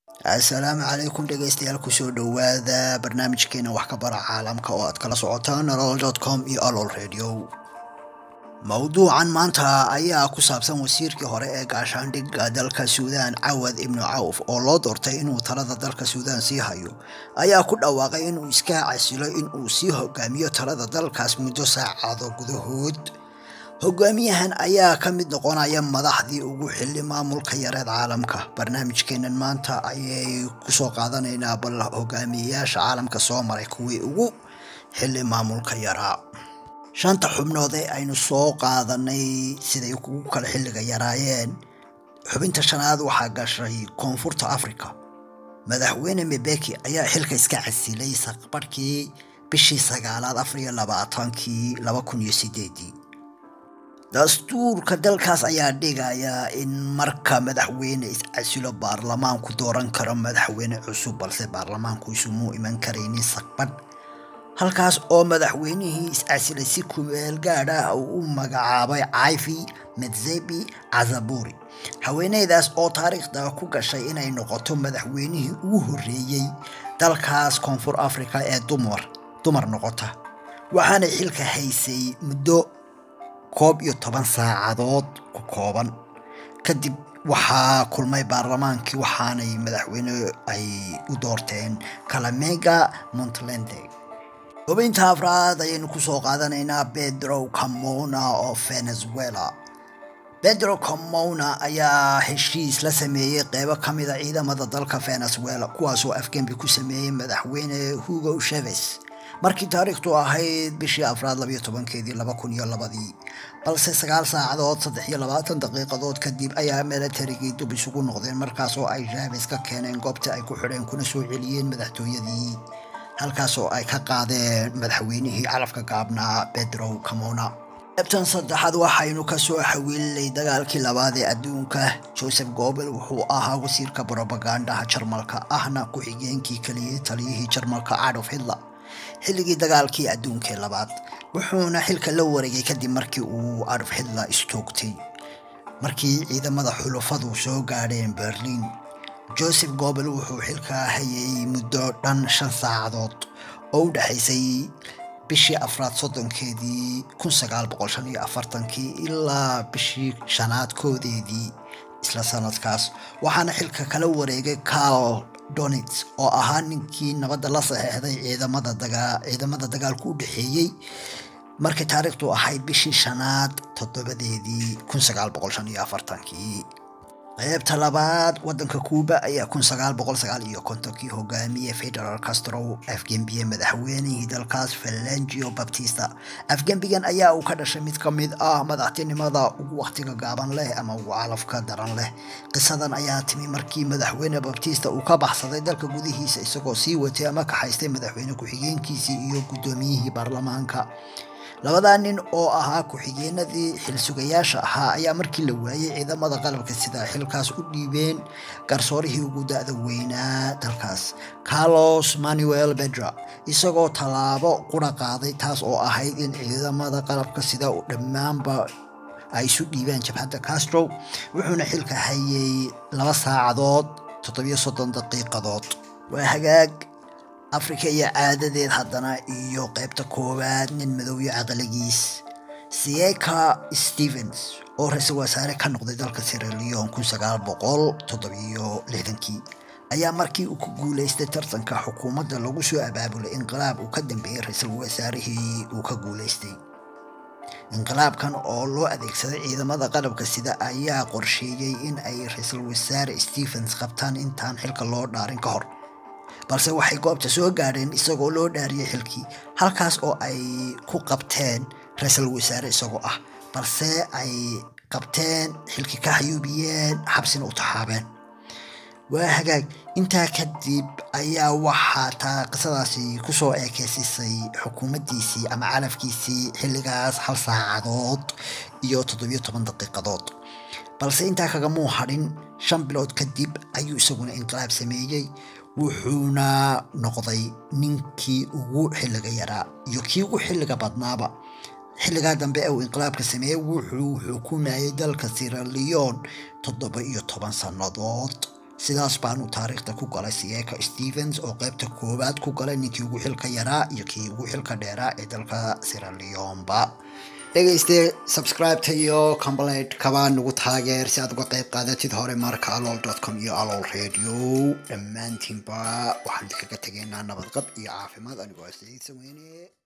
asalaamu calaykum dhegeystayaal kusoo dhowaada barnaamijkeena wax ka bara caalamka oo aad kala socotaan nolol com iyo alol radio mowduucan maanta ayaa ku saabsan wasiirkii hore ee gaashaandhigga dalka suudaan cawad ibnu cawf oo loo doortay inuu talada dalka suudaan sii hayo ayaa ku dhawaaqay inuu iska casilo inuu sii hogaamiyo talada dalkaas muddo saacado gudahood hogaamiyahan ayaa ka mid noqonaya madaxdii ugu xili maamulka yareed caalamka barnaamijkeenan maanta ayay kusoo qaadanaynaa bal hogaamiyeyaasha caalamka soo maray kuwii ugu xili maamulka yaraa shanta xubnood ee aynu soo qaadanay siday ugu kala xilliga yaraayeen xubinta shanaad waxaa gashay koonfurta africa madaxweyne mebeki ayaa xilka iska casilay saqbarhkii bishii sagaalaad afariyo labaatankii laba kun iyo sideedii dastuurka dalkaas ayaa dhigayaa in marka madaxweyne iscasilo baarlamaanku dooran karo madaxweyne cusub balse baarlamaanku isumuu iman karaynin saqbadh halkaas oo madaxweynihii iscasilay si kumeel gaadh ah uu u magacaabay caifi medzebi cazaburi haweeneydaas oo taariikhda ku gashay inay noqoto madaxweynihii ugu horreeyey dalkaas koonfur africa ee dumar dumar noqota waxaanay xilka haysay muddo koob iyo toban saacadood ku kooban kadib waxaa kulmay baarlamaankii waxaanay madaxweyne ay u doorteen kalamega montlende hubinta afraad ayaynu kusoo qaadanaynaa pedro camona oo venezuela pedro camona ayaa heshiis la sameeyey qeybo ka mida ciidamada dalka venezuela kuwaasoo afgembi ku sameeyey madaxweyne hugo cheves markii taariikhtu ahayd bishii afraad labayo tobankeedii laba kun iyo labadii balse sagaal saacadood saddex iyo labaatan daqiiqadood kadib ayaa milatarigii dub isugu noqdeen markaas oo ay javes ka keeneen goobta ay ku xidheen kuna soo celiyeen madaxtooyadii halkaas oo ay ka qaadeen madaxweynihii calafka gaabnaa pedro camona ebtan saddexaad waxaynu kasoo xawiilnay dagaalkii labaad ee adduunka joseph gobel wuxuu ahaa wasiirka brobagandaha jarmalka ahna ku-xigeenkii keliyay taliyihii jarmalka adolf hitler xilligii dagaalkii adduunkee labaad wuxuuna xilka la wareegay kadib markii uu adolf hitler istoogtay markii ciidamada xulufadu soo gaadheen berliin joseph gobel wuxuu xilka hayay muddo dhan shan saacadood oo u dhexaysay bishii afraad soddonkeedii kun sagaal boqol shan iyo afartankii ilaa bishii shanaad koodeedii isla sanadkaas waxaana xilka kala wareegay carl donits oo ahaa ninkii nabadda la saxeexday ciidamada dagaa ciidamada dagaalku u dhexeeyey markay taariikhdu ahayd bishii shanaad toddobadeedii kun sagaal boqol shan iyo afartankii qaybta labaad wadanka kuuba ayaa kun sagaal boqol sagaal iyo kontonkii hogaamiye federal castro afgembiye madaxweynihii dalkaas falangio baptista afgembigan ayaa uu ka dhashay mid ka mid ah madaxtinimada ugu wakhtiga gaaban leh ama ugu calafka daran leh qisadan ayaa timi markii madaxweyne baptista uu ka baxsaday dalka gudihiisa isagoo sii watay ama kaxaystay madaxweyne ku-xigeenkiisii iyo guddoomiyihii baarlamaanka labadaa nin oo ahaa ku-xigeenadii xilsugayaasha ahaa ayaa markii la waayey ciidamada qalabka sida xilkaas u dhiibeen garsoorihii ugu da-da weynaa dalkaas carlos manuel bedra isagoo tallaabo qura qaaday taas oo ahayd in ciidamada qalabka sida dhammaanba ay isu dhiibaan jabhadda castro wuxuuna xilka hayay laba saacadood toddobiyo soddon daqiiqadood waa hagaag afrika iyo caadadeed haddana iyo qaybta koowaad nin madowyo caqligiis sieka stevens oo ra-iisul wasaare ka noqday dalka siraleon kun sagaal boqol toddobiyo lixdankii ayaa markii uu ku guuleystay tartanka xukuumadda lagu soo abaabulay inqilaab uu ka dambeeyey ra-iisul wasaarihii uu ka guuleystay inqilaabkan oo loo adeegsaday ciidamada qalabka sida ayaa qorsheeyey in ay ra-iisul wasaare stevens qabtaan intaan xilka loo dhaarin ka hor balse waxay goobta soo gaadheen isagoo loo dhaariyey xilkii halkaas oo ay ku qabteen ra-iisul wasaare isagoo ah balse ay qabteen xilkii ka xayuubiyeen xabsina u taxaabeen waa hagaag intaa kadib ayaa waxaa taa qisadaasi kusoo eekeysisay xukuumaddiisii ama calafkiisii xilligaas hal saacadood iyo toddobiyo toban daqiiqadood balse intaa kagamuu hadhin shan bilood kadib ayuu isaguna inqilaab sameeyey wuxuuna noqday ninkii ugu xilliga yaraa iyo kii ugu xilliga badnaaba xilligaa dambe ee uu inqilaabka sameeyey wuxuu xukumayay dalka siraleon toddoba iyo toban sannadood sidaas baanu taariikhda ku galay siyeeka stevens oo qaybta koowaad ku galay ninkii ugu xilka yaraa iyo kii ugu xilka dheeraa ee dalka siraleonba dhegayste subscribe-ta iyo complaint kaba nagu taageer si aad uga qayb qaadatid hore marka alool com iyo alool radio dhammaantiinba waxaan idinkaga tegaynaa nabadqab iyo caafimaad anigoo asayid sameyne